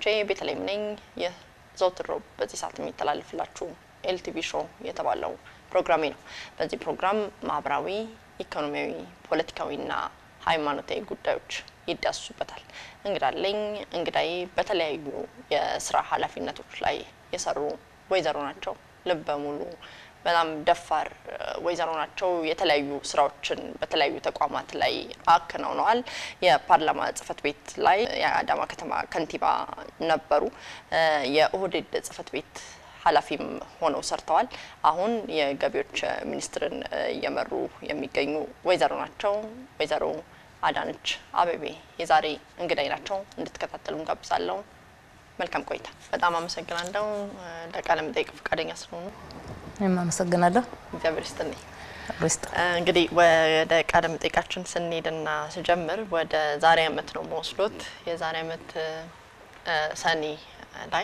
ቤተልሔም ነኝ። ይህ ዘወትር ሮብ በዚህ ሰዓት የሚተላለፍላችሁ ኤልቲቪ ሾው የተባለው ፕሮግራሜ ነው። በዚህ ፕሮግራም ማህበራዊ፣ ኢኮኖሚያዊ፣ ፖለቲካዊና ሃይማኖታዊ ጉዳዮች ይዳስሱበታል። እንግዳለኝ እንግዳዬ በተለያዩ የስራ ኃላፊነቶች ላይ የሰሩ ወይዘሮ ናቸው። ልበ ሙሉ በጣም ደፋር ወይዘሮ ናቸው። የተለያዩ ስራዎችን በተለያዩ ተቋማት ላይ አከናውነዋል። የፓርላማ ጽህፈት ቤት ላይ የአዳማ ከተማ ከንቲባ ነበሩ። የኦህዴድ ጽህፈት ቤት ኃላፊም ሆነው ሰርተዋል። አሁን የገቢዎች ሚኒስትርን እየመሩ የሚገኙ ወይዘሮ ናቸው። ወይዘሮ አዳነች አቤቤ የዛሬ እንግዳይ ናቸው። እንድትከታተሉ እንጋብዛለሁ። መልካም ቆይታ። በጣም አመሰግናለሁ ለቃለ መጠይቅ ፈቃደኛ ስለሆኑ። እኔም አመሰግናለሁ። እግዚአብሔር ይስጥልኝ። ሪስጥ እንግዲህ ወደ ቃለ መጠይቃችን ስንሄድና ስጀምር ወደ ዛሬ አመት ነው መወስዶት የዛሬ አመት ሰኔ ላይ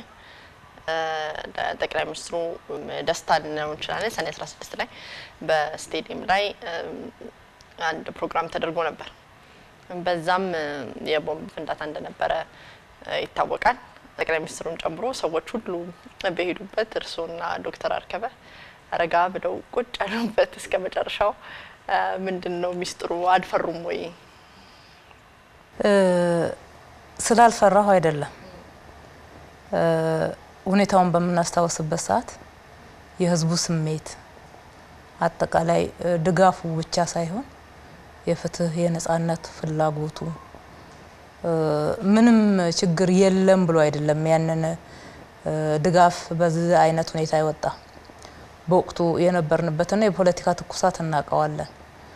ጠቅላይ ሚኒስትሩ ደስታ ልንለው እንችላለን። ሰኔ 16 ላይ በስቴዲየም ላይ አንድ ፕሮግራም ተደርጎ ነበር። በዛም የቦምብ ፍንዳታ እንደነበረ ይታወቃል። ጠቅላይ ሚኒስትሩን ጨምሮ ሰዎች ሁሉ በሄዱበት እርስዎና ዶክተር አርከበ ረጋ ብለው ቁጭ ያሉበት እስከ መጨረሻው ምንድን ነው ሚስጥሩ? አልፈሩም ወይ? ስላልፈራሁ አይደለም። ሁኔታውን በምናስታውስበት ሰዓት የህዝቡ ስሜት አጠቃላይ ድጋፉ ብቻ ሳይሆን የፍትህ የነጻነት ፍላጎቱ ምንም ችግር የለም ብሎ አይደለም ያንን ድጋፍ በዚህ አይነት ሁኔታ ይወጣ። በወቅቱ የነበርንበትና የፖለቲካ ትኩሳት እናውቀዋለን።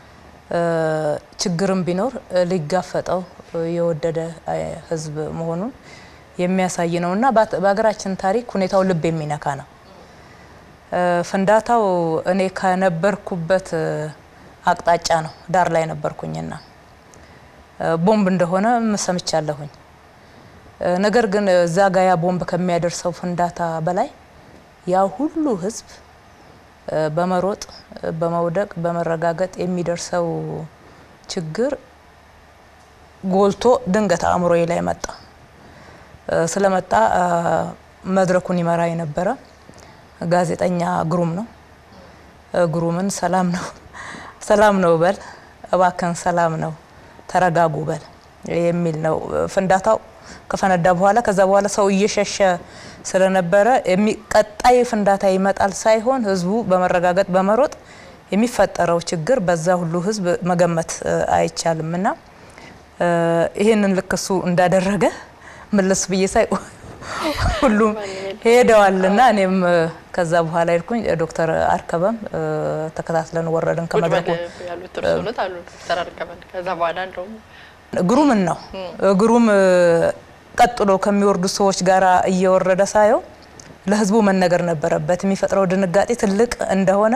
ችግርም ቢኖር ሊጋፈጠው የወደደ ህዝብ መሆኑን የሚያሳይ ነው እና በሀገራችን ታሪክ ሁኔታው ልብ የሚነካ ነው። ፍንዳታው እኔ ከነበርኩበት አቅጣጫ ነው፣ ዳር ላይ ነበርኩኝና ቦምብ እንደሆነ ሰምቻለሁኝ። ነገር ግን እዛ ጋ ያ ቦምብ ከሚያደርሰው ፍንዳታ በላይ ያ ሁሉ ህዝብ በመሮጥ በመውደቅ በመረጋገጥ የሚደርሰው ችግር ጎልቶ ድንገት አእምሮዬ ላይ መጣ። ስለመጣ መድረኩን ይመራ የነበረ ጋዜጠኛ ግሩም ነው። ግሩምን ሰላም ነው ሰላም ነው በል እባክን ሰላም ነው ተረጋጉ በል የሚል ነው። ፍንዳታው ከፈነዳ በኋላ ከዛ በኋላ ሰው እየሸሸ ስለነበረ ቀጣይ ፍንዳታ ይመጣል ሳይሆን ህዝቡ በመረጋገጥ በመሮጥ የሚፈጠረው ችግር በዛ ሁሉ ህዝብ መገመት አይቻልም እና ይህንን ልክ እሱ እንዳደረገ መለስ ብዬ ሳይ ሁሉም ሄደዋልና እኔም ከዛ በኋላ ሄድኩኝ። ዶክተር አርከበም ተከታትለን ወረድን ከመድረኩ ያሉት እርስዎ ነት አሉ ዶክተር አርከበን ከዛ በኋላ እንደውም ግሩምን ነው ግሩም ቀጥሎ ከሚወርዱ ሰዎች ጋር እየወረደ ሳየው ለህዝቡ መነገር ነበረበት። የሚፈጥረው ድንጋጤ ትልቅ እንደሆነ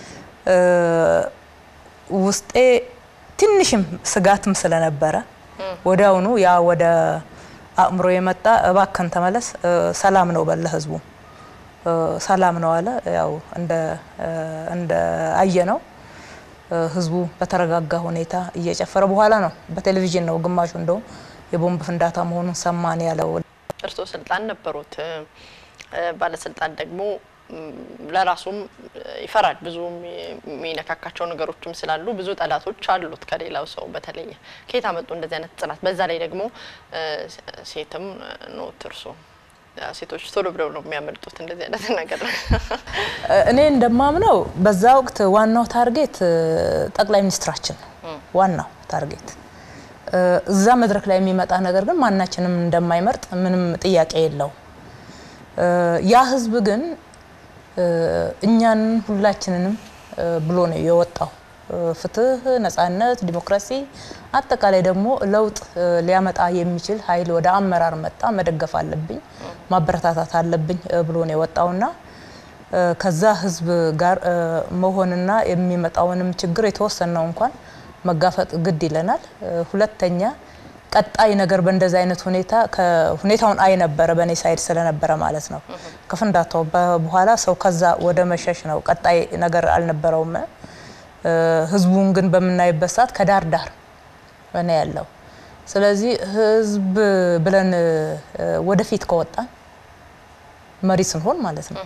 ውስጤ ትንሽም ስጋትም ስለነበረ ወዲያውኑ ያ ወደ አእምሮ የመጣ እባከን ተመለስ፣ ሰላም ነው በለ ህዝቡ ሰላም ነው አለ። ያው እንደ እንደ አየ ነው ህዝቡ በተረጋጋ ሁኔታ እየጨፈረ በኋላ ነው በቴሌቪዥን ነው ግማሹ እንደውም የቦምብ ፍንዳታ መሆኑን ሰማን ያለው። እርስዎ ስልጣን ነበሩት። ባለስልጣን ደግሞ ለራሱም ይፈራል። ብዙ የሚነካካቸው ነገሮችም ስላሉ ብዙ ጠላቶች አሉት ከሌላው ሰው በተለየ። ከየት አመጡ እንደዚህ አይነት ጽናት? በዛ ላይ ደግሞ ሴትም ኖት እርስዎ ሴቶች ቶሎ ብለው ነው የሚያመልጡት እንደዚህ አይነት ነገር። እኔ እንደማምነው በዛ ወቅት ዋናው ታርጌት ጠቅላይ ሚኒስትራችን ነው። ዋናው ታርጌት እዛ መድረክ ላይ የሚመጣ ነገር ግን ማናችንም እንደማይመርጥ ምንም ጥያቄ የለው። ያ ህዝብ ግን እኛን ሁላችንንም ብሎ ነው የወጣው። ፍትህ፣ ነጻነት፣ ዲሞክራሲ አጠቃላይ ደግሞ ለውጥ ሊያመጣ የሚችል ኃይል ወደ አመራር መጣ፣ መደገፍ አለብኝ፣ ማበረታታት አለብኝ ብሎ ነው የወጣውና ከዛ ህዝብ ጋር መሆንና የሚመጣውንም ችግር የተወሰነው እንኳን መጋፈጥ ግድ ይለናል። ሁለተኛ ቀጣይ ነገር በእንደዚህ አይነት ሁኔታ ሁኔታውን አይ ነበረ በእኔ ሳይድ ስለነበረ ማለት ነው። ከፍንዳታው በኋላ ሰው ከዛ ወደ መሸሽ ነው። ቀጣይ ነገር አልነበረውም። ህዝቡን ግን በምናይበት ሰዓት ከዳር ዳር ነው ያለው። ስለዚህ ህዝብ ብለን ወደፊት ከወጣን መሪ ስንሆን ማለት ነው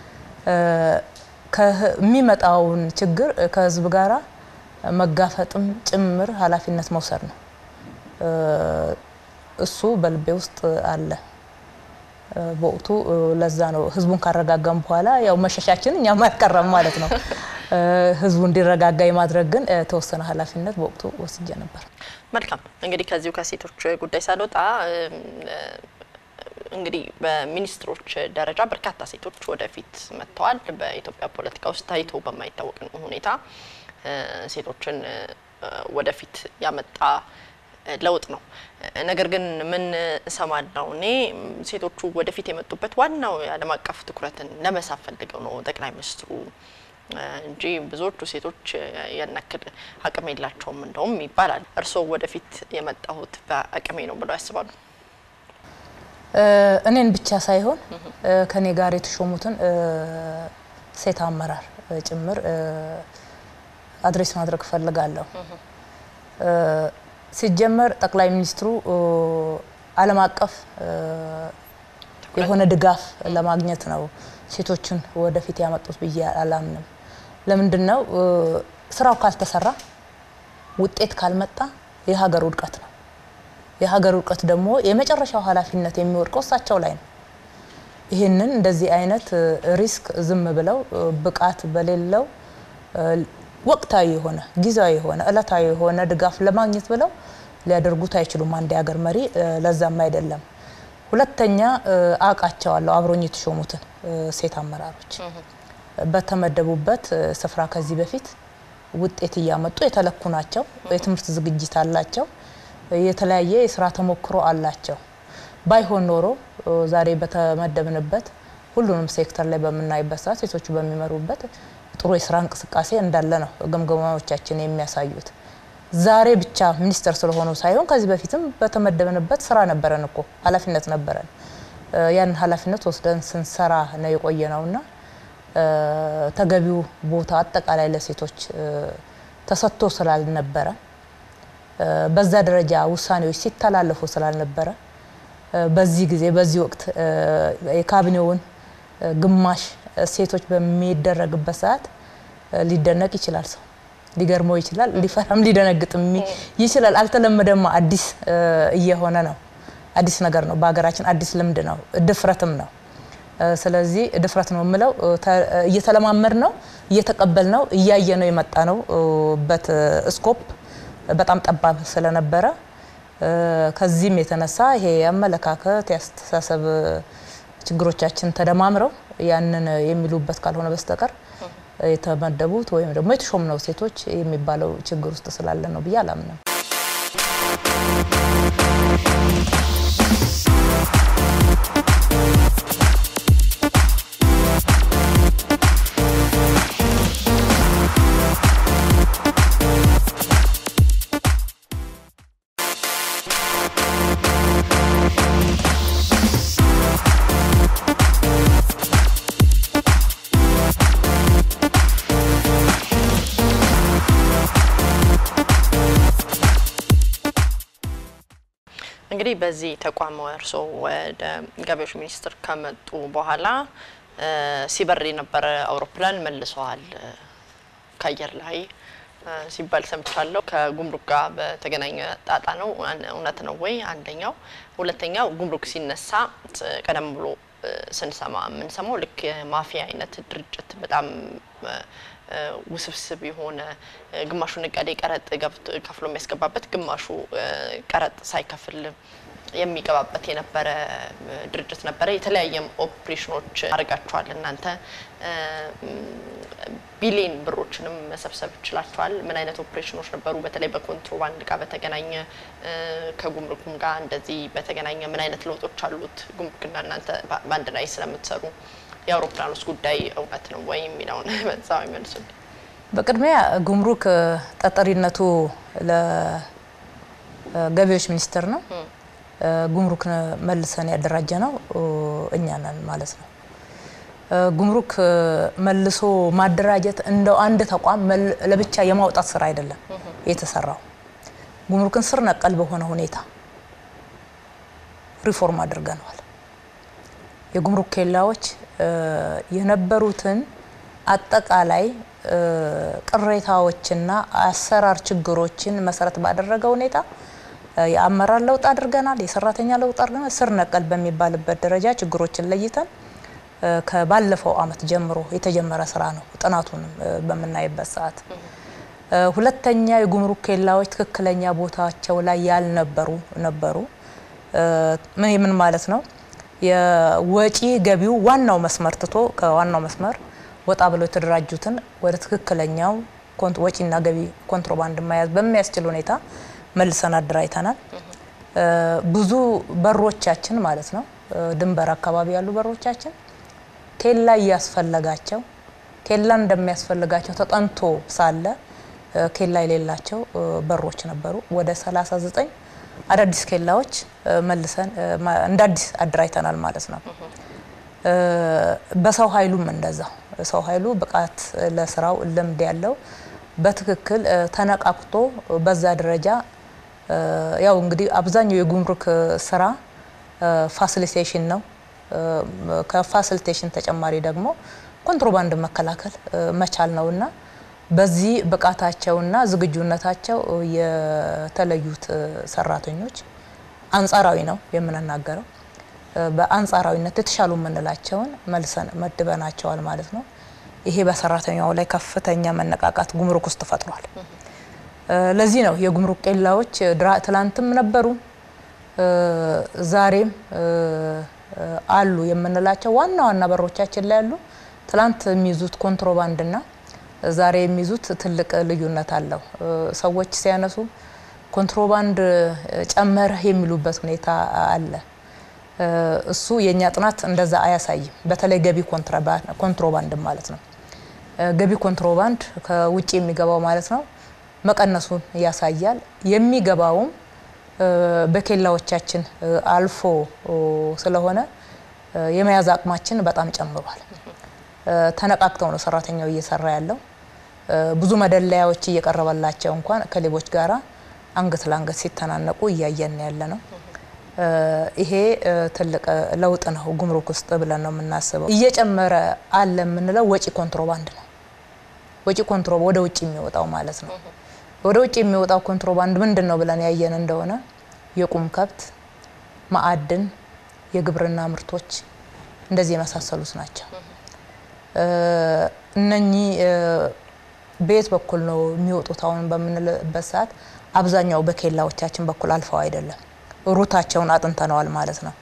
የሚመጣውን ችግር ከህዝብ ጋራ መጋፈጥም ጭምር ኃላፊነት መውሰድ ነው። እሱ በልቤ ውስጥ አለ። በወቅቱ ለዛ ነው ህዝቡን ካረጋጋም በኋላ ያው መሸሻችን እኛም አልቀረም ማለት ነው። ህዝቡ እንዲረጋጋ የማድረግ ግን የተወሰነ ኃላፊነት በወቅቱ ወስጄ ነበር። መልካም እንግዲህ ከዚሁ ከሴቶች ጉዳይ ሳልወጣ እንግዲህ በሚኒስትሮች ደረጃ በርካታ ሴቶች ወደፊት መጥተዋል። በኢትዮጵያ ፖለቲካ ውስጥ ታይቶ በማይታወቅ ሁኔታ ሴቶችን ወደፊት ያመጣ ለውጥ ነው። ነገር ግን ምን እሰማለሁ እኔ ሴቶቹ ወደፊት የመጡበት ዋናው የዓለም አቀፍ ትኩረትን ለመሳብ ፈልገው ነው ጠቅላይ ሚኒስትሩ እንጂ ብዙዎቹ ሴቶች ያን ያክል አቅም የላቸውም እንደውም ይባላል። እርስዎ ወደፊት የመጣሁት በአቅሜ ነው ብለው ያስባሉ? እኔን ብቻ ሳይሆን ከኔ ጋር የተሾሙትን ሴት አመራር ጭምር አድሬስ ማድረግ እፈልጋለሁ። ሲጀመር ጠቅላይ ሚኒስትሩ ዓለም አቀፍ የሆነ ድጋፍ ለማግኘት ነው ሴቶችን ወደፊት ያመጡት ብዬ አላምንም። ለምንድን ነው ስራው ካልተሰራ ውጤት ካልመጣ የሀገር ውድቀት ነው። የሀገር ውድቀት ደግሞ የመጨረሻው ኃላፊነት የሚወድቀው እሳቸው ላይ ነው። ይህንን እንደዚህ አይነት ሪስክ ዝም ብለው ብቃት በሌለው ወቅታዊ የሆነ ጊዜያዊ የሆነ እለታዊ የሆነ ድጋፍ ለማግኘት ብለው ሊያደርጉት አይችሉም። አንድ የሀገር መሪ ለዛም አይደለም። ሁለተኛ አውቃቸዋለሁ አብሮኝ የተሾሙትን ሴት አመራሮች በተመደቡበት ስፍራ ከዚህ በፊት ውጤት እያመጡ የተለኩ ናቸው። የትምህርት ዝግጅት አላቸው። የተለያየ የስራ ተሞክሮ አላቸው። ባይሆን ኖሮ ዛሬ በተመደብንበት ሁሉንም ሴክተር ላይ በምናይበት ሰዓት ሴቶቹ በሚመሩበት ጥሩ የስራ እንቅስቃሴ እንዳለ ነው ግምገማዎቻችን የሚያሳዩት። ዛሬ ብቻ ሚኒስተር ስለሆኑ ሳይሆን ከዚህ በፊትም በተመደብንበት ስራ ነበረን እኮ ኃላፊነት ነበረን። ያን ኃላፊነት ወስደን ስንሰራ ነው የቆየ ነውና ተገቢው ቦታ አጠቃላይ ለሴቶች ተሰጥቶ ስላልነበረ በዛ ደረጃ ውሳኔዎች ሲተላለፉ ስላልነበረ በዚህ ጊዜ በዚህ ወቅት የካቢኔውን ግማሽ ሴቶች በሚደረግበት ሰዓት ሊደነቅ ይችላል። ሰው ሊገርመው ይችላል፣ ሊፈራም ሊደነግጥም ይችላል። አልተለመደማ፣ አዲስ እየሆነ ነው። አዲስ ነገር ነው። በሀገራችን አዲስ ልምድ ነው፣ ድፍረትም ነው። ስለዚህ ድፍረት ነው የምለው እየተለማመድ ነው፣ እየተቀበል ነው፣ እያየ ነው የመጣ ነው በት ስኮፕ በጣም ጠባብ ስለነበረ ከዚህም የተነሳ ይሄ የአመለካከት የአስተሳሰብ ችግሮቻችን ተደማምረው ያንን የሚሉበት ካልሆነ በስተቀር የተመደቡት ወይም ደግሞ የተሾምነው ሴቶች የሚባለው ችግር ውስጥ ስላለ ነው ብዬ አላምንም። እንግዲህ በዚህ ተቋም እርስዎ ወደ ገቢዎች ሚኒስቴር ከመጡ በኋላ ሲበር የነበረ አውሮፕላን መልሰዋል ከአየር ላይ ሲባል ሰምቻለሁ። ከጉምሩክ ጋር በተገናኘ ጣጣ ነው፣ እውነት ነው ወይ? አንደኛው። ሁለተኛው ጉምሩክ ሲነሳ ቀደም ብሎ ስንሰማ የምንሰማው ልክ የማፊያ አይነት ድርጅት በጣም ውስብስብ የሆነ ግማሹ ነጋዴ ቀረጥ ከፍሎ የሚያስገባበት ግማሹ ቀረጥ ሳይከፍል የሚገባበት የነበረ ድርጅት ነበረ። የተለያየም ኦፕሬሽኖች አድርጋችኋል እናንተ ቢሊዮን ብሮችንም መሰብሰብ ችላችኋል። ምን አይነት ኦፕሬሽኖች ነበሩ? በተለይ በኮንትሮባንድ ጋር በተገናኘ ከጉምሩክም ጋር እንደዚህ በተገናኘ ምን አይነት ለውጦች አሉት? ጉምሩክና እናንተ በአንድ ላይ ስለምትሰሩ የአውሮፕላኖስ ጉዳይ እውነት ነው ወይ የሚለውን በዛው ይመልሱል። በቅድሚያ ጉምሩክ ተጠሪነቱ ለገቢዎች ሚኒስቴር ነው። ጉምሩክ መልሰን ያደራጀ ነው እኛ ነን ማለት ነው። ጉምሩክ መልሶ ማደራጀት እንደው አንድ ተቋም ለብቻ የማውጣት ስራ አይደለም የተሰራው። ጉምሩክን ስር ነቀል በሆነ ሁኔታ ሪፎርም አድርገነዋል። የጉምሩክ ኬላዎች የነበሩትን አጠቃላይ ቅሬታዎችና አሰራር ችግሮችን መሰረት ባደረገ ሁኔታ የአመራር ለውጥ አድርገናል። የሰራተኛ ለውጥ አድርገናል። ስር ነቀል በሚባልበት ደረጃ ችግሮችን ለይተን ከባለፈው አመት ጀምሮ የተጀመረ ስራ ነው። ጥናቱንም በምናይበት ሰዓት ሁለተኛ የጉምሩክ ኬላዎች ትክክለኛ ቦታቸው ላይ ያልነበሩ ነበሩ። ምን ምን ማለት ነው? የወጪ ገቢው ዋናው መስመር ትቶ ከዋናው መስመር ወጣ ብለው የተደራጁትን ወደ ትክክለኛው ወጪና ገቢ ኮንትሮባንድ መያዝ በሚያስችል ሁኔታ መልሰን አደራጅተናል። ብዙ በሮቻችን ማለት ነው ድንበር አካባቢ ያሉ በሮቻችን ኬላ እያስፈለጋቸው ኬላ እንደሚያስፈልጋቸው ተጠንቶ ሳለ ኬላ የሌላቸው በሮች ነበሩ። ወደ 39 አዳዲስ ኬላዎች መልሰን እንደ አዲስ አደራጅተናል ማለት ነው። በሰው ኃይሉም እንደዛው ሰው ኃይሉ ብቃት ለስራው ልምድ ያለው በትክክል ተነቃቅቶ በዛ ደረጃ ያው እንግዲህ አብዛኛው የጉምሩክ ስራ ፋሲሊቴሽን ነው። ከፋሲሊቴሽን ተጨማሪ ደግሞ ኮንትሮባንድ መከላከል መቻል ነውና በዚህ ብቃታቸውና ዝግጁነታቸው የተለዩት ሰራተኞች አንጻራዊ ነው የምንናገረው። በአንጻራዊነት የተሻሉ የምንላቸውን መልሰን መድበናቸዋል ማለት ነው። ይሄ በሰራተኛው ላይ ከፍተኛ መነቃቃት ጉምሩክ ውስጥ ፈጥሯል። ለዚህ ነው የጉምሩክ ኬላዎች ትላንትም ነበሩ፣ ዛሬም አሉ የምንላቸው ዋና ዋና በሮቻችን ላይ ያሉ ትላንት የሚይዙት ኮንትሮባንድና ዛሬ የሚይዙት ትልቅ ልዩነት አለው። ሰዎች ሲያነሱ ኮንትሮባንድ ጨመረ የሚሉበት ሁኔታ አለ። እሱ የእኛ ጥናት እንደዛ አያሳይም። በተለይ ገቢ ኮንትሮባንድ ማለት ነው። ገቢ ኮንትሮባንድ ከውጭ የሚገባው ማለት ነው መቀነሱን ያሳያል። የሚገባውም በኬላዎቻችን አልፎ ስለሆነ የመያዝ አቅማችን በጣም ጨምሯል። ተነቃቅተው ነው ሰራተኛው እየሰራ ያለው። ብዙ መደለያዎች እየቀረበላቸው እንኳን ከሌቦች ጋራ አንገት ለአንገት ሲተናነቁ እያየን ያለ ነው። ይሄ ትልቅ ለውጥ ነው ጉምሩክ ውስጥ ብለን ነው የምናስበው። እየጨመረ አለ የምንለው ወጪ ኮንትሮባንድ ነው። ወጪ ኮንትሮባንድ ወደ ውጭ የሚወጣው ማለት ነው። ወደ ውጭ የሚወጣው ኮንትሮባንድ ምንድን ነው ብለን ያየን እንደሆነ የቁም ከብት፣ ማዕድን፣ የግብርና ምርቶች እንደዚህ የመሳሰሉት ናቸው። እነኚህ በየት በኩል ነው የሚወጡት? አሁን በምንልበት ሰዓት አብዛኛው በኬላዎቻችን በኩል አልፈው አይደለም፣ ሩታቸውን አጥንተነዋል ማለት ነው።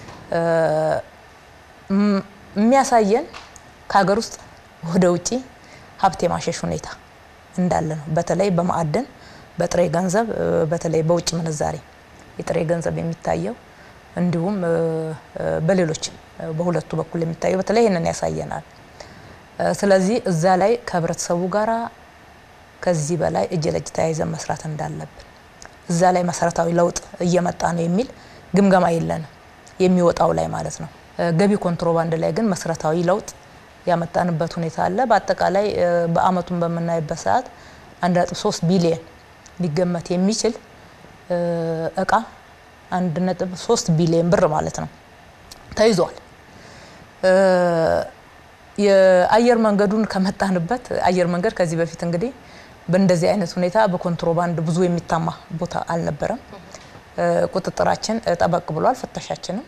የሚያሳየን ከሀገር ውስጥ ወደ ውጭ ሀብት የማሸሽ ሁኔታ እንዳለ ነው። በተለይ በማዕድን፣ በጥሬ ገንዘብ፣ በተለይ በውጭ ምንዛሬ የጥሬ ገንዘብ የሚታየው እንዲሁም በሌሎች በሁለቱ በኩል የሚታየው በተለይ ይህንን ያሳየናል። ስለዚህ እዛ ላይ ከህብረተሰቡ ጋራ ከዚህ በላይ እጅ ለእጅ ተያይዘን መስራት እንዳለብን እዛ ላይ መሰረታዊ ለውጥ እየመጣ ነው የሚል ግምገማ የለንም፣ የሚወጣው ላይ ማለት ነው። ገቢ ኮንትሮባንድ ላይ ግን መሰረታዊ ለውጥ ያመጣንበት ሁኔታ አለ። በአጠቃላይ በአመቱን በምናይበት ሰዓት አንድ ነጥብ ሶስት ቢሊየን ሊገመት የሚችል እቃ አንድ ነጥብ ሶስት ቢሊየን ብር ማለት ነው ተይዟል። የአየር መንገዱን ከመጣንበት አየር መንገድ ከዚህ በፊት እንግዲህ በእንደዚህ አይነት ሁኔታ በኮንትሮባንድ ብዙ የሚታማ ቦታ አልነበረም። ቁጥጥራችን ጠበቅ ብሏል። ፍተሻችንም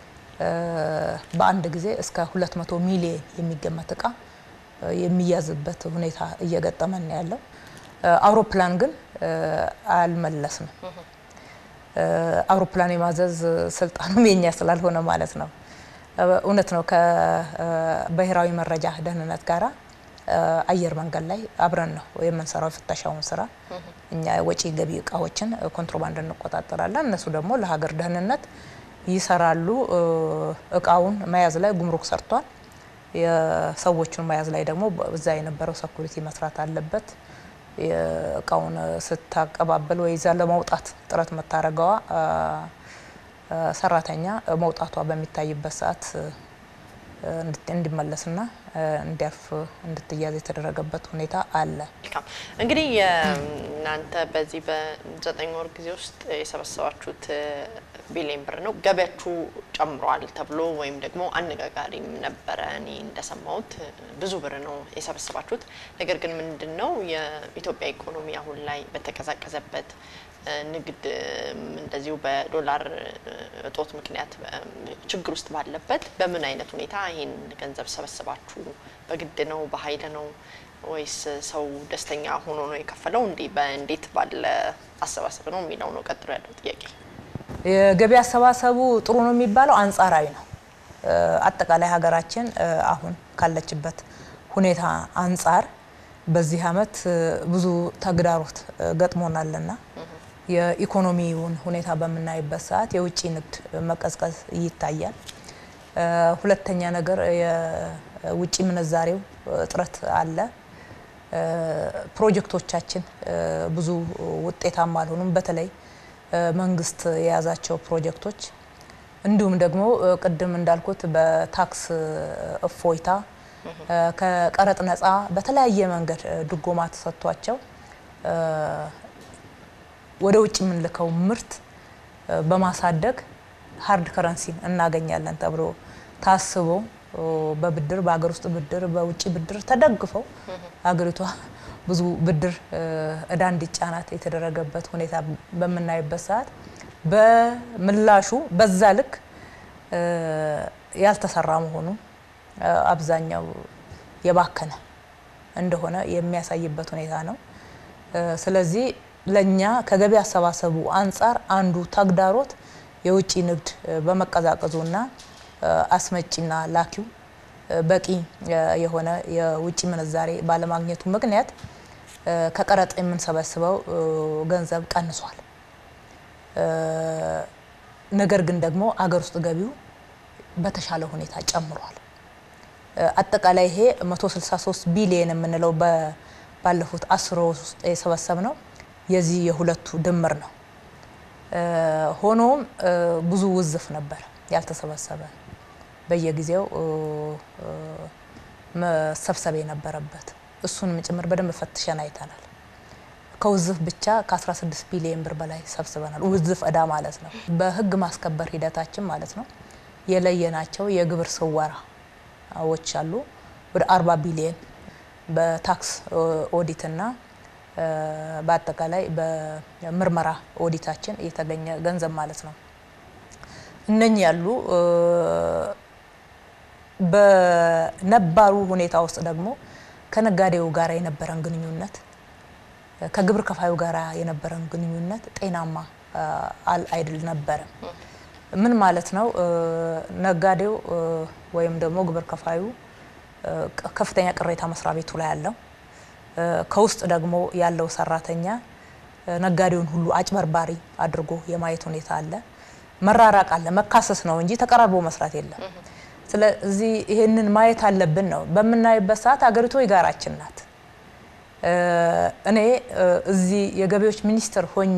በአንድ ጊዜ እስከ 200 ሚሊየን የሚገመት እቃ የሚያዝበት ሁኔታ እየገጠመን ያለው። አውሮፕላን ግን አልመለስንም። አውሮፕላን የማዘዝ ስልጣኑም የኛ ስላልሆነ ማለት ነው። እውነት ነው። ከብሔራዊ መረጃ ደህንነት ጋራ አየር መንገድ ላይ አብረን ነው የምንሰራው የፍተሻውን ስራ። እኛ ወጪ ገቢ እቃዎችን ኮንትሮባንድ እንቆጣጠራለን፣ እነሱ ደግሞ ለሀገር ደህንነት ይሰራሉ። እቃውን መያዝ ላይ ጉምሩክ ሰርቷል። የሰዎቹን መያዝ ላይ ደግሞ እዛ የነበረው ሰኩሪቲ መስራት አለበት። እቃውን ስታቀባበል ወይ ይዛ ለመውጣት ጥረት መታረገዋ ሰራተኛ መውጣቷ በሚታይበት ሰዓት እንዲመለስና እንዲያርፍ እንድትያዝ የተደረገበት ሁኔታ አለ። መልካም እንግዲህ የእናንተ በዚህ በዘጠኝ ወር ጊዜ ውስጥ የሰበሰባችሁት ቢሊዮን ብር ነው። ገቢያችሁ ጨምሯል ተብሎ ወይም ደግሞ አነጋጋሪም ነበረ። እኔ እንደሰማሁት ብዙ ብር ነው የሰበሰባችሁት። ነገር ግን ምንድን ነው የኢትዮጵያ ኢኮኖሚ አሁን ላይ በተቀዛቀዘበት ንግድ እንደዚሁ በዶላር እጦት ምክንያት ችግር ውስጥ ባለበት በምን አይነት ሁኔታ ይህን ገንዘብ ሰበስባችሁ? በግድ ነው? በኃይል ነው ወይስ ሰው ደስተኛ ሆኖ ነው የከፈለው? እንዲህ በእንዴት ባለ አሰባሰብ ነው የሚለው ነው ቀጥሎ ያለው ጥያቄ። የገቢ አሰባሰቡ ጥሩ ነው የሚባለው አንጻራዊ ነው። አጠቃላይ ሀገራችን አሁን ካለችበት ሁኔታ አንጻር በዚህ አመት ብዙ ተግዳሮት ገጥሞናልና የኢኮኖሚውን ሁኔታ በምናይበት ሰዓት የውጭ ንግድ መቀዝቀዝ ይታያል። ሁለተኛ ነገር የውጭ ምንዛሬው እጥረት አለ። ፕሮጀክቶቻችን ብዙ ውጤታማ አልሆኑም። በተለይ መንግስት የያዛቸው ፕሮጀክቶች እንዲሁም ደግሞ ቅድም እንዳልኩት በታክስ እፎይታ ከቀረጥ ነፃ በተለያየ መንገድ ድጎማ ተሰጥቷቸው ወደ ውጭ የምንልከው ምርት በማሳደግ ሀርድ ከረንሲን እናገኛለን ተብሎ ታስቦ በብድር በሀገር ውስጥ ብድር በውጭ ብድር ተደግፈው ሀገሪቷ ብዙ ብድር እዳ እንዲጫናት የተደረገበት ሁኔታ በምናይበት ሰዓት በምላሹ በዛ ልክ ያልተሰራ መሆኑ አብዛኛው የባከነ እንደሆነ የሚያሳይበት ሁኔታ ነው። ስለዚህ ለኛ ከገቢ አሰባሰቡ አንጻር አንዱ ተግዳሮት የውጭ ንግድ በመቀዛቀዙና አስመጪና ላኪው በቂ የሆነ የውጭ ምንዛሬ ባለማግኘቱ ምክንያት ከቀረጥ የምንሰበስበው ገንዘብ ቀንሷል። ነገር ግን ደግሞ አገር ውስጥ ገቢው በተሻለ ሁኔታ ጨምሯል። አጠቃላይ ይሄ 163 ቢሊየን የምንለው ባለፉት አስር ወር ውስጥ የሰበሰብ ነው የዚህ የሁለቱ ድምር ነው። ሆኖም ብዙ ውዝፍ ነበር ያልተሰበሰበ በየጊዜው መሰብሰብ የነበረበት እሱንም ጭምር በደንብ ፈትሸን አይተናል። ከውዝፍ ብቻ ከ16 ቢሊዮን ብር በላይ ሰብስበናል። ውዝፍ እዳ ማለት ነው። በህግ ማስከበር ሂደታችን ማለት ነው የለየናቸው የግብር ስወራዎች አሉ ወደ 40 ቢሊዮን በታክስ ኦዲትና በአጠቃላይ በምርመራ ኦዲታችን የተገኘ ገንዘብ ማለት ነው። እነኚህ ያሉ በነባሩ ሁኔታ ውስጥ ደግሞ ከነጋዴው ጋር የነበረን ግንኙነት ከግብር ከፋዩ ጋር የነበረን ግንኙነት ጤናማ አይደል ነበረም። ምን ማለት ነው? ነጋዴው ወይም ደግሞ ግብር ከፋዩ ከፍተኛ ቅሬታ መስሪያ ቤቱ ላይ ያለው ከውስጥ ደግሞ ያለው ሰራተኛ ነጋዴውን ሁሉ አጭበርባሪ አድርጎ የማየት ሁኔታ አለ። መራራቅ አለ። መካሰስ ነው እንጂ ተቀራርቦ መስራት የለም። ስለዚህ ይህንን ማየት አለብን ነው። በምናይበት ሰዓት አገሪቱ የጋራችን ናት። እኔ እዚህ የገቢዎች ሚኒስትር ሆኜ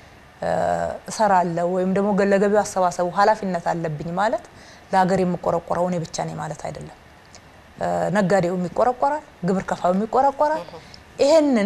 እሰራለሁ ወይም ደግሞ ለገቢው አሰባሰቡ ኃላፊነት አለብኝ ማለት ለሀገር የምቆረቆረው እኔ ብቻ ነኝ ማለት አይደለም። ነጋዴውም ይቆረቆራል፣ ግብር ከፋዩም ይቆረቆራል። ይሄንን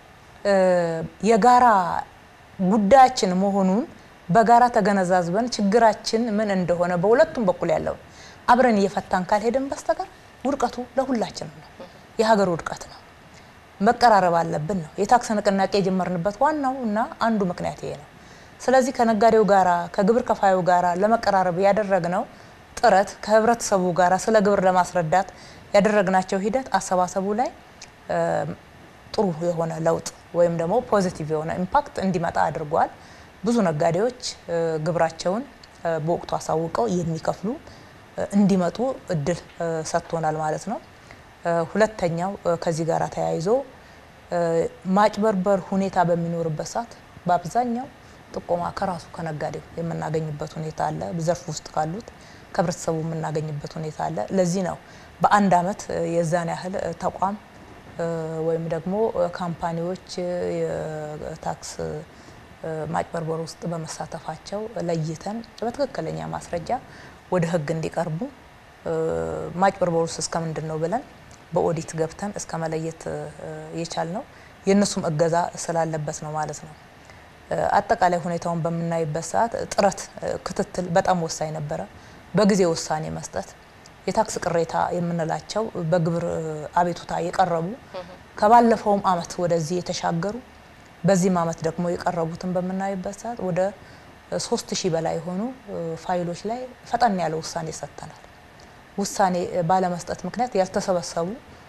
የጋራ ጉዳያችን መሆኑን በጋራ ተገነዛዝበን ችግራችን ምን እንደሆነ በሁለቱም በኩል ያለው አብረን እየፈታን ካልሄድን በስተቀር ውድቀቱ ለሁላችንም ነው። የሀገር ውድቀት ነው። መቀራረብ አለብን ነው። የታክስ ንቅናቄ የጀመርንበት ዋናው እና አንዱ ምክንያት ይሄ ነው። ስለዚህ ከነጋዴው ጋራ ከግብር ከፋዩ ጋራ ለመቀራረብ ያደረግነው ጥረት ከህብረተሰቡ ጋራ ስለ ግብር ለማስረዳት ያደረግናቸው ሂደት አሰባሰቡ ላይ ጥሩ የሆነ ለውጥ ወይም ደግሞ ፖዚቲቭ የሆነ ኢምፓክት እንዲመጣ አድርጓል። ብዙ ነጋዴዎች ግብራቸውን በወቅቱ አሳውቀው የሚከፍሉ እንዲመጡ እድል ሰጥቶናል ማለት ነው። ሁለተኛው ከዚህ ጋር ተያይዞ ማጭበርበር ሁኔታ በሚኖርበት ሰዓት በአብዛኛው ጥቆማ ከራሱ ከነጋዴው የምናገኝበት ሁኔታ አለ። ዘርፍ ውስጥ ካሉት ከህብረተሰቡ የምናገኝበት ሁኔታ አለ። ለዚህ ነው በአንድ አመት የዛን ያህል ተቋም ወይም ደግሞ ካምፓኒዎች የታክስ ማጭበርበር ውስጥ በመሳተፋቸው ለይተን በትክክለኛ ማስረጃ ወደ ህግ እንዲቀርቡ ማጭበርበሩስ እስከ ምንድን ነው ብለን በኦዲት ገብተን እስከ መለየት የቻል ነው የእነሱም እገዛ ስላለበት ነው ማለት ነው። አጠቃላይ ሁኔታውን በምናይበት ሰዓት ጥረት፣ ክትትል በጣም ወሳኝ ነበረ። በጊዜ ውሳኔ መስጠት፣ የታክስ ቅሬታ የምንላቸው በግብር አቤቱታ የቀረቡ ከባለፈውም አመት ወደዚህ የተሻገሩ በዚህም አመት ደግሞ የቀረቡትን በምናይበት ሰዓት ወደ ሶስት ሺህ በላይ የሆኑ ፋይሎች ላይ ፈጠን ያለ ውሳኔ ሰጥተናል። ውሳኔ ባለመስጠት ምክንያት ያልተሰበሰቡ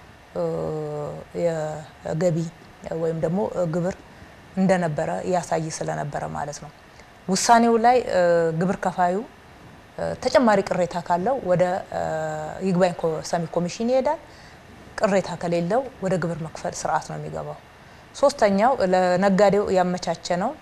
የገቢ ወይም ደግሞ ግብር እንደነበረ ያሳይ ስለነበረ ማለት ነው። ውሳኔው ላይ ግብር ከፋዩ ተጨማሪ ቅሬታ ካለው ወደ ይግባኝ ሰሚ ኮሚሽን ይሄዳል። ቅሬታ ከሌለው ወደ ግብር መክፈል ስርዓት ነው የሚገባው። ሶስተኛው ለነጋዴው ያመቻቸ ነው።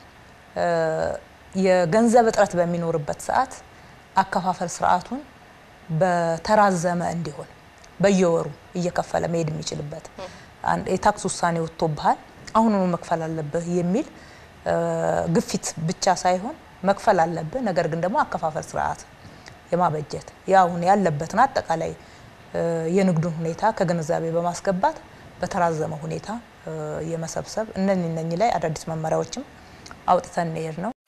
የገንዘብ እጥረት በሚኖርበት ሰዓት አከፋፈል ስርዓቱን በተራዘመ እንዲሆን በየወሩ እየከፈለ መሄድ የሚችልበት የታክስ ውሳኔ ወጥቶብሃል አሁኑኑ መክፈል አለብህ የሚል ግፊት ብቻ ሳይሆን መክፈል አለብህ፣ ነገር ግን ደግሞ አከፋፈል ስርዓት የማበጀት ያሁን ያለበትን አጠቃላይ የንግዱን ሁኔታ ከግንዛቤ በማስገባት በተራዘመ ሁኔታ የመሰብሰብ እነኚህ እነኚህ ላይ አዳዲስ መመሪያዎችም አውጥተን እንሄድ ነው።